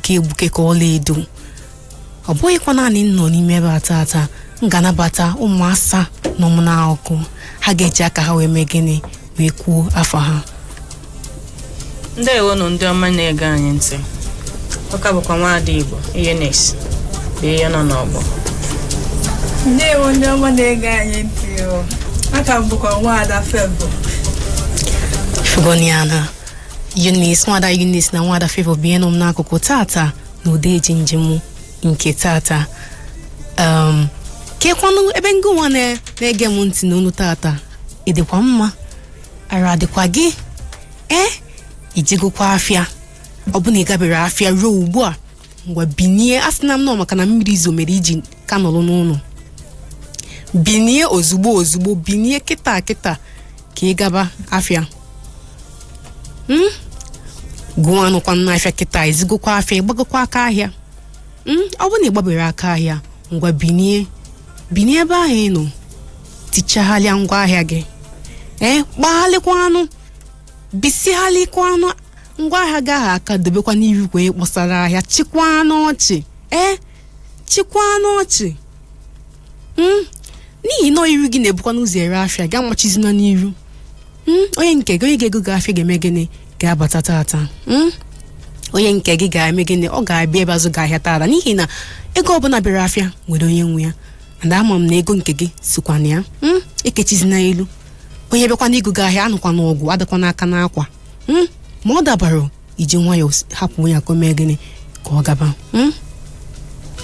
na-egbuke egbuke ka ọla edo ọ bụghịkwa naanị m nọ n'ime ebe a tata m ga-anabata ụmụasa nọ m n'akụkụ ha ga-eji aka ha wee mee gịnị wee kwuo afọ ha ndewonụ ndị ọma na-ege anyị ntị ọka bụkwa nwaada igbo ihe na-esi bụ ihe nọ n'ọgbọ ndewo ndị ọma na-ege anyị ntị o aka m bụkwa nwaada febụ Fegoniana Eunice nwada Eunice na nwada Favour bụ ihe nọ m n'akụkụ tata na ụda eji njem nke tata um, kekwanụ ebe ngị nwa na- na-ege m ntị n'olu tata ịdịkwa mma ara adịkwa gị ee ijegokwa afịa ọ bụ na ị gabere afịa ruo ugbu a ngwa binie a sị na m nọ maka na mmiri zo mere iji ka nọrọ n'ụlọ binie ozugbo ozugbo binie kịta kịta ka ị gaba afịa Mm? gụọ anụkwa n'afịa kịta ezigokwa afịa ịgbagokwa aka ahịa Mm? ọ bụ na ịgbabere aka ahịa ngwa binie binie ebe ahụ ị nọ tichaghalịa ngwa ahịa gị ee gbaghalịkwa anụ bisighalịkwa anụ ngwa ahịa gị ahụ aka dobekwa n'iru kwa kpọsara ahịa chịkwaa n'ọchị ee chịkwaa n'ọchị Mm? n'ihi na iru gị na-ebukwa n'ụzọ ere afịa gị amachizina n'iru Mm, onye nke gị onye ga-ego gị afịa ga-eme gịnị ga-abata tata Mm? onye nke gị ga-eme gịnị ọ ga-abịa ebe azụ gị ahịa tata n'ihi na ego ọbụla bịara afịa nwere onye nwe ya and ama m na ego nke gị sikwa na ya Mm? ekechizina elu onye bịakwa n'igo gị ahịa anụkwa n'ọgwụ adịkwa n'aka n'akwa Mm? ma ọ dabara iji nwayọọ hapụ onye ka o mee gịnị ka ọ gaba Mm?